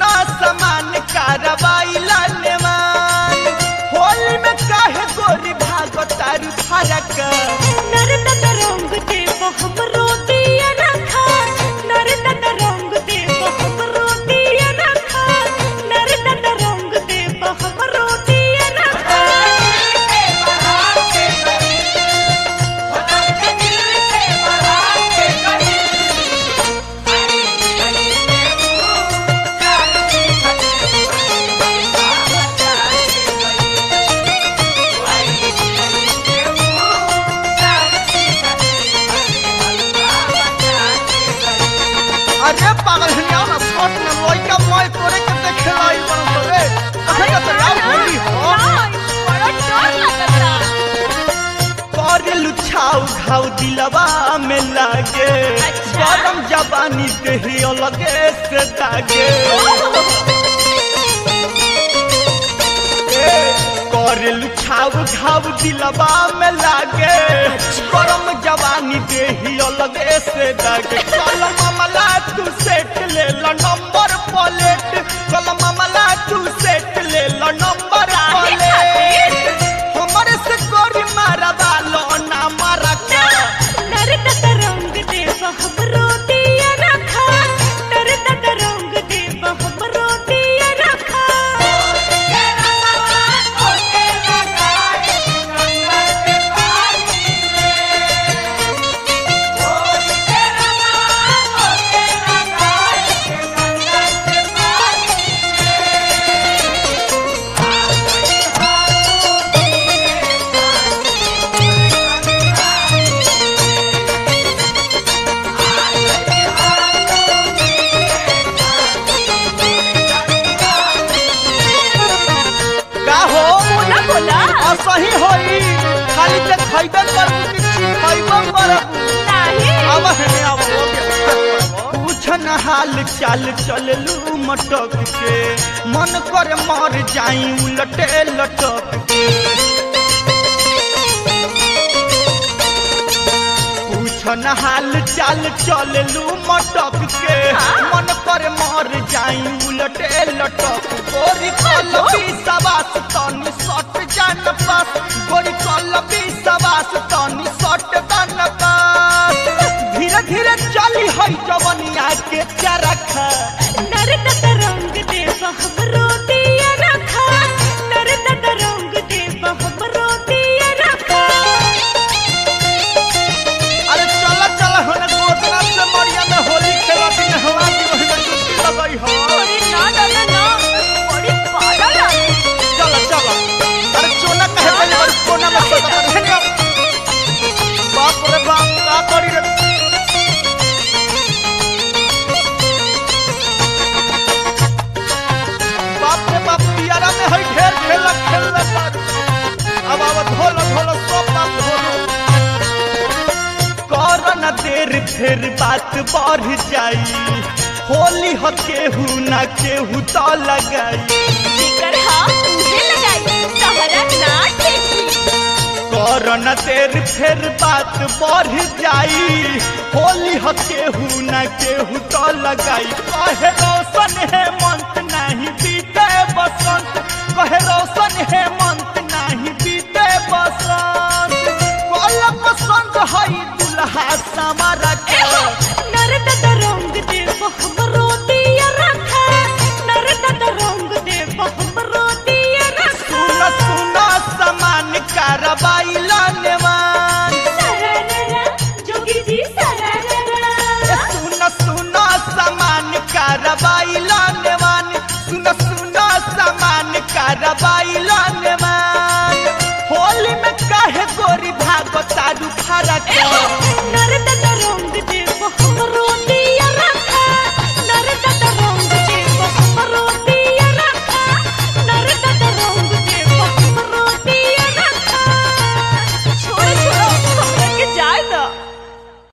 सुना समान कारवाई लानेवान होली में काहे गोरी भागो तारू फरक नरनत रंग देव हमरो दिया रखा नरनत रंग देव हमरो दिया रखा नरनत रंग देव हमरो दिया रखा अरे पागल हनिया ना शॉट में लइका मोय तोरे के देखे लाई बन रे अरे का तो यार होली हो बड़ा डर लगता कर लुछाऊ घाव दिलवा में लागे अच्छा। गरम जवानी देही अलगे से दागे ए, कर लुछाऊ घाव दिलवा में लागे गरम जवानी देही अलगे से दागे कल मामला तू सेट ले लो नंबर प्लेट कल मामला तू सेट ले लो नंबर काहे प्लेट हमरे से गोरी मारा बालो ना मारा का नरनत रंग देव हमरो दिया रखा नरनत रंग देव हमरो दिया रखा का हो बोला बोला असही होई खाली ते खइबे कर कि खइबे कर नहीं अब है अब हो गया पूछ न हाल चाल चललू मटक के मन कर मर जाई उलटे लटक के पूछ न हाल चाल चललू मटक के हाँ? मन कर मर जाई उलटे लटक गोरी कलबी सवास तनी सट जान पास गोरी कलबी सवास तनी सट जान पास धीरे धीरे चली है जवनिया के चरखा नरनत रंग देव हमरो दिया रखा नरनत रंग देव हमरो दिया रखा अरे चला चला होने गोदना से मरिया में होली खेला दिन हवा की वही में डुबकी लगाई हो अरे ना ना ना ना बड़ी पागल है चला चला अरे चोना कहे पहले बार कोना में सदा कर है बाप रे बाप का करी रे बाप रे बाप पियारा में है ढेर खेला खेलने पर अब अब धोलो धोलो सब बाप धोलो कर न देर फिर बात बढ़ जाई होली ह केहू न केहू तो लगाई जिकर हाँ तुझे लगाई तहरा ना ठेकी कर न देर फिर बात बढ़ जाई होली ह केहू न केहू तो लगाई कहे रोशन है